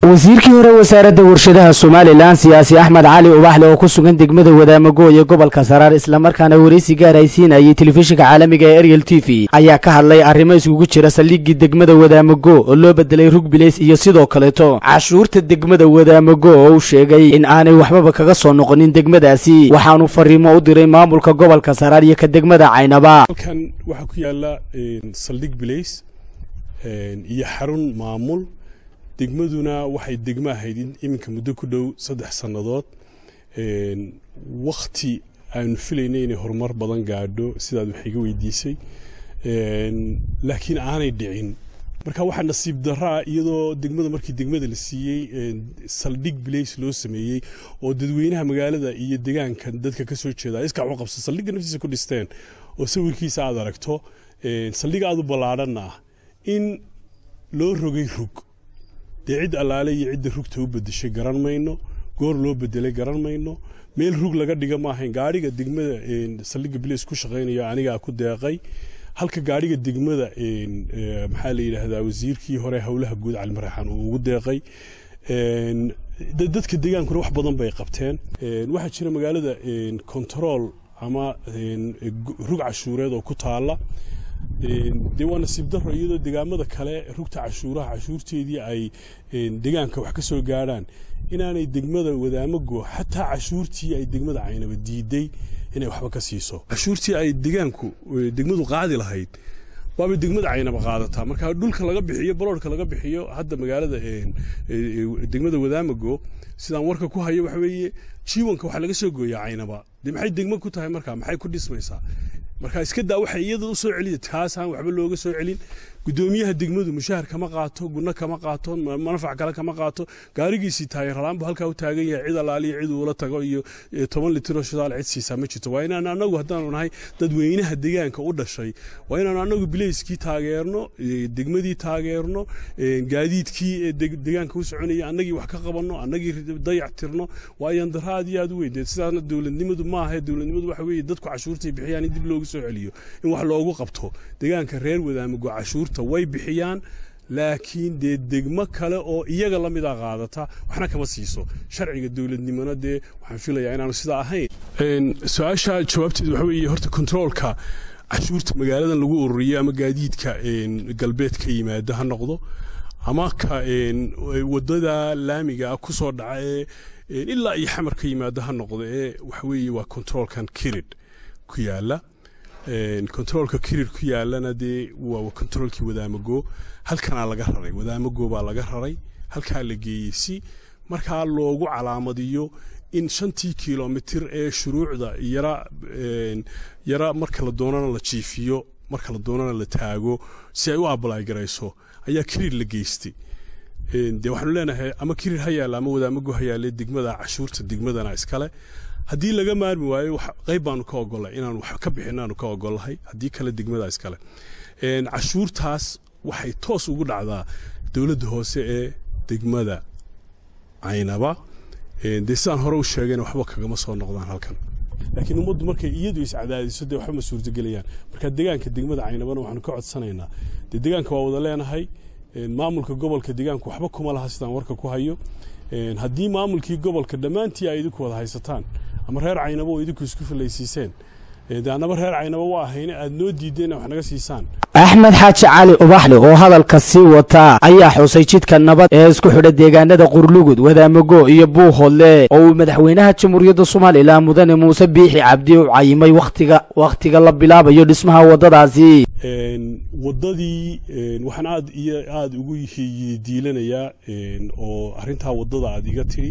wasiirkii hore wasaaradda warshadaha somalilan siyaasi axmed cali ubaxle oo ku sugan degmada wadaamago ee gobolka saraar islamarkaana waraysi gaar ay siinayay telefishinka caalamiga ee ariel t v ayaa ka hadlay arrimo iskugu jira saldhiggii degmada wadaamago oo loo bedelay rugbilays iyo sidoo kaleeto cashuurta degmada wadaamago oo uu sheegay in aanay waxbaba kaga soo noqonin degmadaasi waxaanu fariimo u diray maamulka gobolka saraar iyo ka degmada caynaba halkan waxaa ku yaala saldhig bilays iyo xarun maamul degmaduna waxay degmo ahayd iminka muddo ku dhow saddex sannadood wakti aanu filaynay inay horumar badan gaadho sidaad wax iga weydiisay laakiin aanay dhicin marka waxaa nasiib daraa iyadoo degmada markii degmada la siiyey saldhig bilays loo sameeyey oo dadweynaha magaalada iyo degaanka dadka ka soo jeeda iska u qabsa saldhigga naftiisa ku dhisteen oo sawirkiisa aad aragto saldhig aad u ballaadhanna ah in loo rogay rug dee cid allaale iyo cidda rugta u bedeshay garan mayno goor loo bedelay garan mayno meel rug laga dhiga ma ahayn gaadhiga degmada saldhigga bilays ku shaqaynaya anigaa ku deeqay halka gaadhiga degmada maxaa la yidhaahdaa wasiirkii hore howlaha guud calimaraxaan uu ugu deeqay dadka degaankuna wax badan bay qabteen waxaa jira magaalada control ama rug cashuureed oo ku taala dee waa nasiib daro iyadoo degaamada kale rugta cashuuraha cashuurteedii ay degaanka wax ka soo gaadhaan inaanay degmada wadaamago xataa cashuurtii ay degmada caynaba diiday inay waxba ka siiso cashuurtii ay degaanku degmadu qaadi lahayd waabay degmada caynaba qaadataa marka dhulka laga bixiyo baloorka laga bixiyo hadda magaalada degmada wadaamago sidaan warka ku hayo waxa weeye jiwanka waxaa laga soo gooyaa caynaba dee maxay degmo ku tahay marka maxay ku dhismaysaa marka iska daa waxay iyada u soo celiya taasaan waxba looga soo celin gudoomiyaha degmadu mushahar kama qaato gudno kama qaato manafac kale kama qaato gaarigiisii taayaralaanbu halkaa u taagan yahay cid allaaliyo cid uula tago iyo toban litiroo shidaal cid siisaa ma jirto waa inaan anagu haddaanu nahay dadweynaha degaanka u dhashay waa inaanu anagu bilayskii taageerno degmadii taageerno gaadiidkii degaanka u soconaya annagii wax ka qabanno annagii dayac tirno waa ayandaro aad iyo aad u weyn sidaasna dowladnimadu maaha dowladnimadu waxa weeye dadku cashuurtay bixiyaan in dib loogu soo celiyo in wax loogu qabto degaanka reer wadaamago cashuurta way bixiyaan laakiin dee degmo kale oo iyaga la mida qaadata waxna kama siiso sharciga dowladnimona dee waxaan filayaa inaanu sidaa ahayn su-aasha jawaabteedu waxa weeye horta kontroolka cashuurta magaaladan lagu ururiyo ama gaadiidka galbeed ka yimaada ha noqdo ama ka wadada laamiga ah kusoo dhaca ee ilaa iyo xamar ka yimaada ha noqdo ee waxa weeye waa kontroolkan kirid ku yaala kontroolka kirir ku yaalana dee waa kontroolkii wadaamago halkanaa laga raray wadaamago baa laga raray halkaa la geeyey si markaa loogu calaamadiyo in shantii kilomitir ee shuruucda yara yara marka la doonana la jiifiyo marka la doonana la taago si ay u abalay garayso ayaa kirir la geystay dee waxaanu leenahay ama kirir ha yaalla ama wadaamago ha yaalle degmada cashuurta degmadana iskale haddii laga maarmi waayo qayb baanu ka ogolay inaanu wax ka bixin aanu ka ogolahay haddii kale degmada iskale cashuurtaas waxay toos ugu dhacdaa dowladda hoose ee degmada caynaba dee sidaan hore u sheegayna waxba kagama soo noqdaan halkan laakiin ummaddu markay iyadu iscadaadiso dee waxba ma suurtagelayaan marka degaanka degmada caynabana waxaanu ka codsanaynaa dee degaanka waa wada leenahay maamulka gobolka degaanku waxba kuma laha sidaan warka ku hayo haddii maamulkii gobolka dhammaantii ay idinku wada haysataan ama reer caynabo oo idinku isku filaysiiseen de annaba reer caynaba waa ahayne aad noo diideen wax naga siisaan axmed xaaji cali ubaxle oo hadalka sii wataa ayaa xusay jidka nabad ee isku xidha deegaanada qurlugud wadaamago iyo buuhoodle oo uu madaxweynaha jamhuuriyadda somalilan mudane muuse biixi cabdi u cayimay wakhtiga wakhtiga la bilaabayo dhismaha waddadaasi waddadii waxaan aad iyo aada ugu diilanayaa oo arrintaa waddada aad iga tiri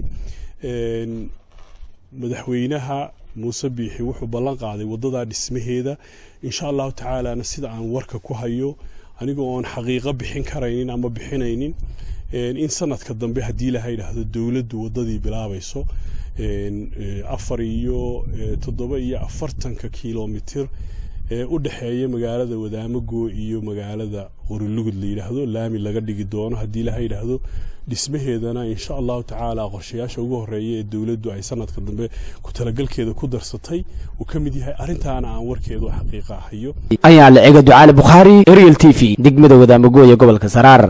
madaxweynaha muuse biixi wuxuu ballan qaaday waddadaa dhismaheeda insha allahu tacaalana sida aan warka ku hayo anigoo oon xaqiiqo bixin karaynin ama bixinaynin in sanadka dambe haddii laha yidhaahdo dowladdu waddadii bilaabayso afar iyo toddoba iyo afartanka kilomitir ee u dhexeeya magaalada wadaamago iyo magaalada qorilugud la yidhaahdo laami laga dhigi doono haddii laha yidhaahdo dhismaheedana insha allahu tacaala qorshayaasha ugu horeeya ee dowladdu ay sanadka dambe ku talagalkeeda ku darsatay uu ka mid yahay arrintaana aan warkeedu xaqiiqa ahayo ayaa la ega ducaale bukhaari ariel t v degmada wadaamago ee gobolka saraar